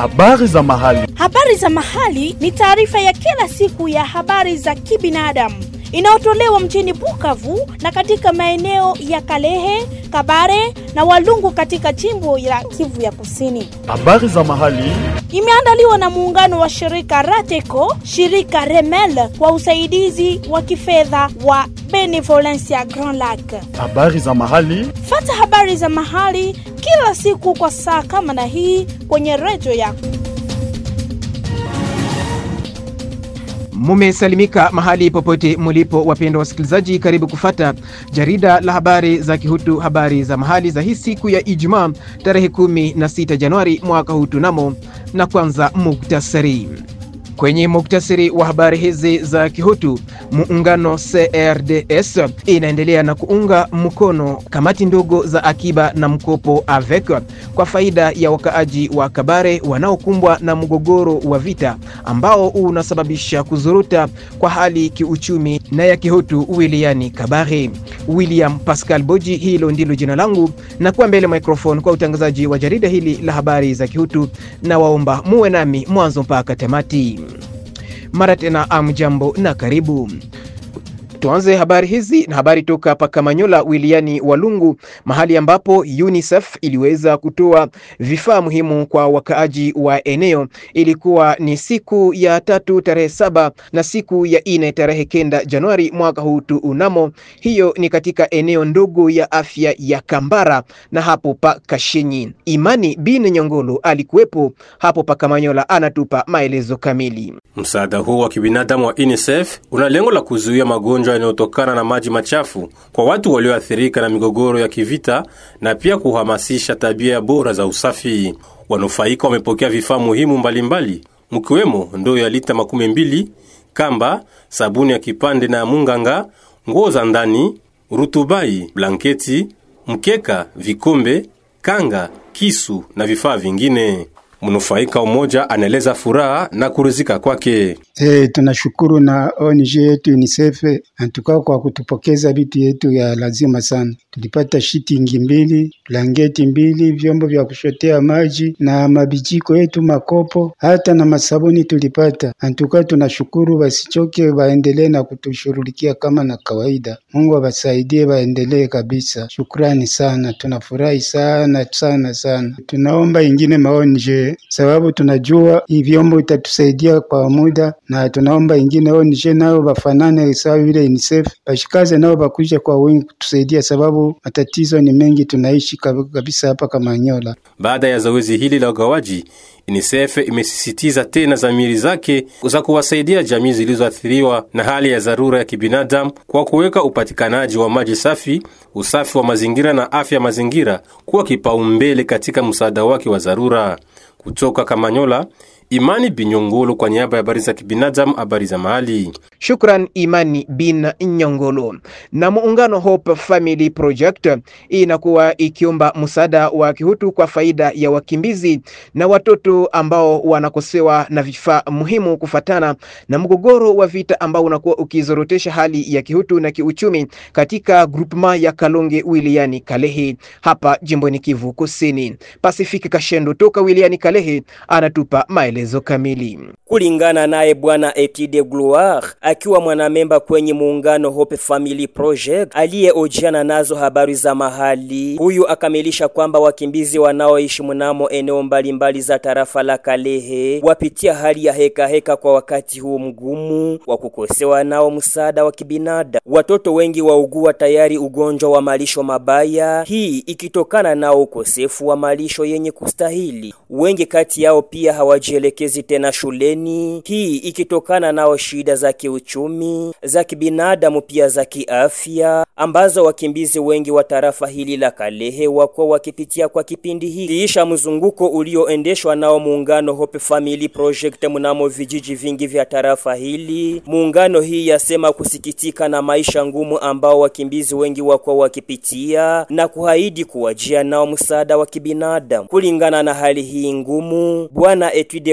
Habari za mahali. Habari za mahali ni taarifa ya kila siku ya habari za kibinadamu inayotolewa mjini Bukavu na katika maeneo ya Kalehe, Kabare na Walungu katika jimbo la Kivu ya Kusini. Habari za mahali. Imeandaliwa na muungano wa shirika Rateco, shirika Remel kwa usaidizi wa kifedha wa Benevolencia Grand Lac. Habari za mahali. Fata habari za mahali kila siku kwa saa kama na hii kwenye redio yako. Mumesalimika mahali popote mulipo, wapendwa wasikilizaji, karibu kufata jarida la habari za Kihutu, habari za mahali za hii siku ya Ijumaa tarehe 16 Januari mwaka huu tunamo, na kwanza muktasari. Kwenye muktasari wa habari hizi za Kihutu, muungano CRDS inaendelea na kuunga mkono kamati ndogo za akiba na mkopo AVEC kwa faida ya wakaaji wa Kabare wanaokumbwa na mgogoro wa vita ambao unasababisha kuzuruta kwa hali kiuchumi na ya Kihutu wilayani Kabare. William Pascal Boji, hilo ndilo jina langu, na kuwa mbele microphone kwa utangazaji wa jarida hili la habari za Kihutu, na waomba muwe nami mwanzo mpaka tamati. Mara tena amjambo na karibu. Tuanze habari hizi na habari toka hapa Kamanyola wilayani Walungu, mahali ambapo UNICEF iliweza kutoa vifaa muhimu kwa wakaaji wa eneo. Ilikuwa ni siku ya tatu tarehe saba na siku ya ine tarehe kenda Januari mwaka huu tu unamo. Hiyo ni katika eneo ndogo ya afya ya Kambara na hapo pa Kashinyi. Imani bin Nyongolo alikuwepo hapo pa Kamanyola, anatupa maelezo kamili. Msaada huu wa kibinadamu wa UNICEF una lengo la kuzuia magonjwa yanayotokana na maji machafu kwa watu walioathirika na migogoro ya kivita na pia kuhamasisha tabia bora za usafi. Wanufaika wamepokea vifaa muhimu mbalimbali mkiwemo ndoo ya lita makumi mbili, kamba, sabuni ya kipande na ya munganga, nguo za ndani, rutubai, blanketi, mkeka, vikombe, kanga, kisu na vifaa vingine. Mnufaika mmoja anaeleza furaha na kurizika kwake. Hey, tunashukuru na ONG yetu UNICEF antuka kwa kutupokeza vitu yetu ya lazima sana. Tulipata shitingi mbili, blanketi mbili, vyombo vya kushotea maji na mabijiko yetu, makopo, hata na masabuni tulipata. Antuka tunashukuru, wasichoke, waendelee na kutushughulikia kama na kawaida. Mungu awasaidie, waendelee kabisa. Shukrani sana, tunafurahi sana sana sana. Tunaomba ingine maonje, sababu tunajua hii vyombo itatusaidia kwa muda na tunaomba ingine ONG nao bafanane sawa vile UNICEF bashikaze nao bakuja kwa wingi kutusaidia, sababu matatizo ni mengi, tunaishi kabisa hapa Kamanyola. Baada ya zoezi hili la ugawaji, UNICEF imesisitiza tena dhamiri zake za kuwasaidia jamii zilizoathiriwa na hali ya dharura ya kibinadamu kwa kuweka upatikanaji wa maji safi, usafi wa mazingira na afya ya mazingira kuwa kipaumbele katika msaada wake wa dharura. Kutoka Kamanyola, Imani Binyongolo kwa niaba ya habari za kibinadamu, habari za mahali. Shukran Imani bin Nyongolo. Na muungano Hope Family Project inakuwa ikiomba msaada wa kihutu kwa faida ya wakimbizi na watoto ambao wanakosewa na vifaa muhimu kufatana na mgogoro wa vita ambao unakuwa ukizorotesha hali ya kihutu na kiuchumi katika grupema ya Kalonge wilayani Kalehe hapa jimboni Kivu Kusini. Pasifiki Kashendo toka wilayani Kalehe anatupa maelezo kamili. Kulingana naye bwana Etide Gloire akiwa mwanamemba kwenye muungano Hope Family Project aliyeojiana nazo habari za mahali, huyu akamilisha kwamba wakimbizi wanaoishi mnamo eneo mbalimbali za tarafa la Kalehe wapitia hali ya heka heka kwa wakati huu mgumu wa kukosewa nao msaada wa kibinadamu. Watoto wengi waugua tayari ugonjwa wa malisho mabaya, hii ikitokana nao ukosefu wa malisho yenye kustahili. Wengi kati yao pia hawajielekezi tena shuleni, hii ikitokana nao shida za kiuchumi, za kibinadamu, pia za kiafya ambazo wakimbizi wengi wa tarafa hili la Kalehe wako wakipitia kwa kipindi hiki. Kiisha mzunguko ulioendeshwa nao muungano Hope Family Project mnamo vijiji vingi vya tarafa hili, muungano hii yasema kusikitika na maisha ngumu ambao wakimbizi wengi wako wakipitia na kuahidi kuwajia nao msaada wa kibinadamu. Kulingana na hali hii ngumu, bwana Etude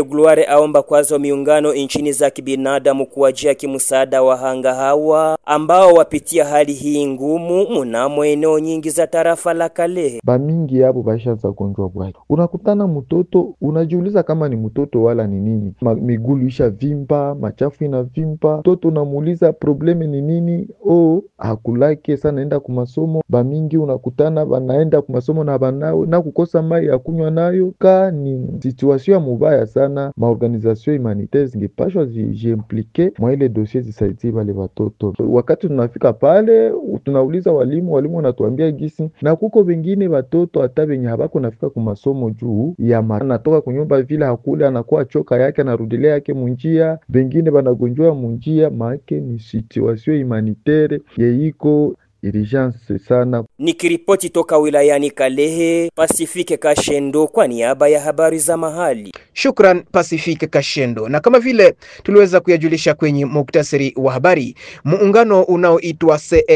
de Gloire aomba kwazo miungano nchini za kibinadamu kuwajia kimsaada wahanga hawa ambao wapitia hali hii ngumu mnamo eneo nyingi za tarafa la Kalehe. bamingi yabo bashaanza gonjwa bwaki. Unakutana mtoto unajiuliza kama ni mtoto wala ni nini, Ma, migulu isha vimba, machafu ina vimba, mtoto unamuuliza probleme ni nini, o hakulake sana naenda kumasomo. Bamingi unakutana banaenda kumasomo na banawe na kukosa mai ya kunywa nayo, ka ni situation ya mubaya sana. Maorganization humanitaire zingepashwa zijiimplike mwa ile dosie zisaidie bale batoto. Wakati tunafika pale tunauliza walimu, walimu wanatuambia gisi na kuko vengine watoto hata venye habako nafika kumasomo juu ya ma- anatoka kunyumba vile hakule anakuwa choka yake anarudilia yake munjia, vengine banagonjwa munjia, maake ni situation humanitaire yeiko urgence sana. Nikiripoti toka wilayani Kalehe, Pasifike Kashendo kwa niaba ya habari za mahali. Shukran Pacific Kashendo. Na kama vile tuliweza kuyajulisha kwenye muktasari wa habari, muungano unaoitwa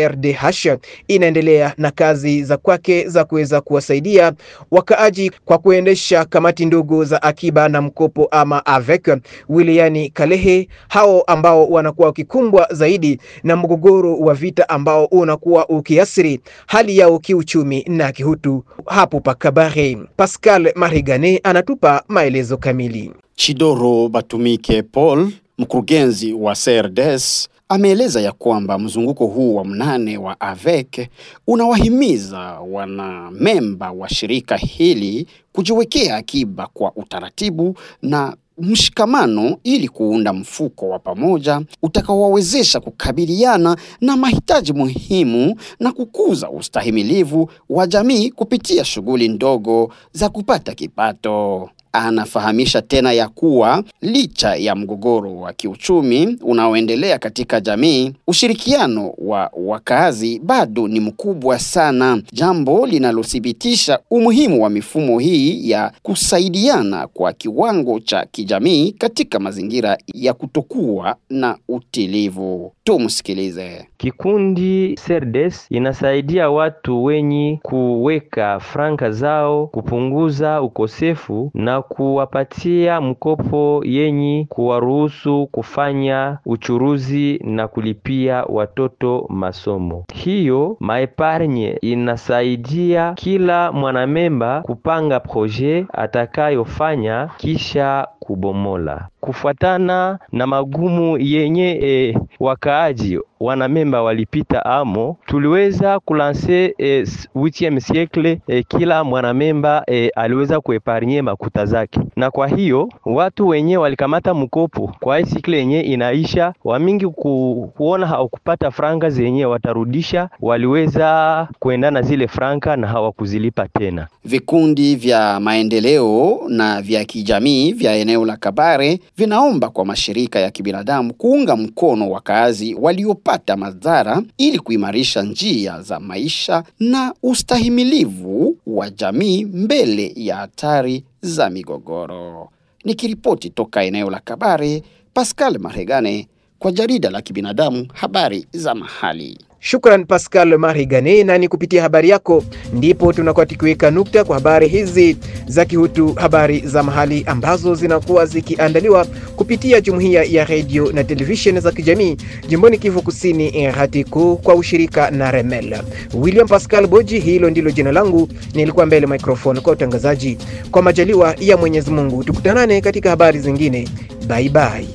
CRDH inaendelea na kazi za kwake za kuweza kuwasaidia wakaaji kwa kuendesha kamati ndogo za akiba na mkopo ama AVEC wilayani Kalehe, hao ambao wanakuwa wakikumbwa zaidi na mgogoro wa vita ambao unakuwa ukiasiri hali yao kiuchumi na kihutu hapo Pakabare. Pascal Marigane anatupa maelezo kamili. Chidoro Batumike Paul, mkurugenzi wa CRDS, ameeleza ya kwamba mzunguko huu wa mnane wa AVEC unawahimiza wanamemba wa shirika hili kujiwekea akiba kwa utaratibu na mshikamano ili kuunda mfuko wa pamoja utakaowawezesha kukabiliana na mahitaji muhimu na kukuza ustahimilivu wa jamii kupitia shughuli ndogo za kupata kipato. Anafahamisha tena ya kuwa licha ya mgogoro wa kiuchumi unaoendelea katika jamii, ushirikiano wa wakazi bado ni mkubwa sana, jambo linalothibitisha umuhimu wa mifumo hii ya kusaidiana kwa kiwango cha kijamii katika mazingira ya kutokuwa na utilivu. Tumsikilize. Kikundi Serdes inasaidia watu wenye kuweka franka zao kupunguza ukosefu na kuwapatia mkopo yenye kuwaruhusu kufanya uchuruzi na kulipia watoto masomo. Hiyo maepargne inasaidia kila mwanamemba kupanga proje atakayofanya kisha kubomola kufuatana na magumu yenye e, wakaaji wanamemba walipita amo, tuliweza kulanse e, 8e siècle e, kila mwanamemba e, aliweza kuepargne makuta zake, na kwa hiyo watu wenye walikamata mkopo kwa hii sikle yenye inaisha, wamingi ku, kuona hawakupata franka zenye watarudisha, waliweza kuendana zile franka na hawakuzilipa tena. Vikundi vya maendeleo na vya kijamii vya eneo la Kabare vinaomba kwa mashirika ya kibinadamu kuunga mkono wakazi waliopata madhara ili kuimarisha njia za maisha na ustahimilivu wa jamii mbele ya hatari za migogoro. Nikiripoti toka eneo la Kabare, Pascal Maregane kwa jarida la kibinadamu habari za mahali. Shukran Pascal Marigane, na ni kupitia habari yako ndipo tunakuwa tukiweka nukta kwa habari hizi za kihutu, habari za mahali ambazo zinakuwa zikiandaliwa kupitia jumuiya ya redio na televisheni za kijamii jimboni Kivu Kusini, RTCO kwa ushirika na Remel. William Pascal Boji, hilo ndilo jina langu, nilikuwa mbele microphone kwa utangazaji. Kwa majaliwa ya Mwenyezi Mungu, tukutanane katika habari zingine. Bye bye.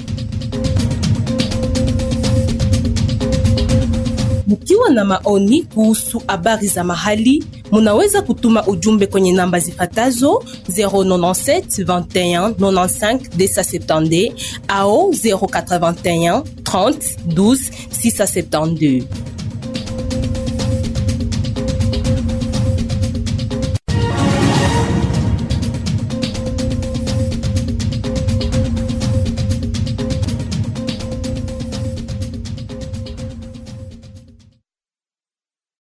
Mkiwa na maoni kuhusu habari za mahali, munaweza kutuma ujumbe kwenye namba zifatazo 097 21 95 270 au 081 30 12 672.